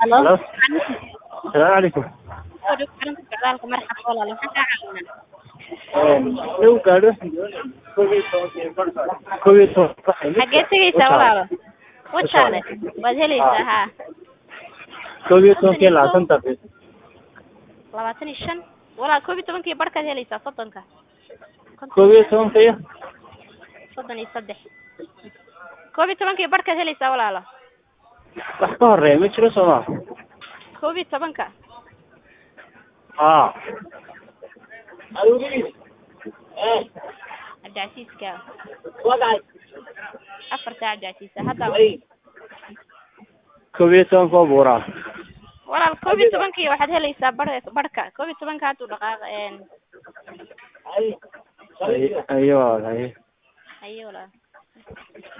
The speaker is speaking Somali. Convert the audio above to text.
Halo. Halo. Salaamu calaykum. Soo dhow xarunta socdaalka marxab walaal waxaan kaa caawinaa Igu gaadho koob iyo toban. xagee tegaysaa walaalo wajaale waad helaysaa haa Koob iyo tobankii labaatan daqiiqo. labaatan iyo shan walaal koob iyo tobankii barhkaad helaysaa soddonka Koob iyo tobanka iyo soddon iyo saddex koob iyo tobankii barhkaad helaysaa walaalo wax ka horeeya ma jiro soo maa? koob iyo tobanka Haa. cabdicasiiska afartaa cabdicasiisa hadda Koob iyo tobanka oo buuraa. walaal koob iyo tobankii waxaad helaysaa bar barhka koob iyo tobanka hadduu dhaqaaqa een Ay- Ayo, ayo. ayo walaal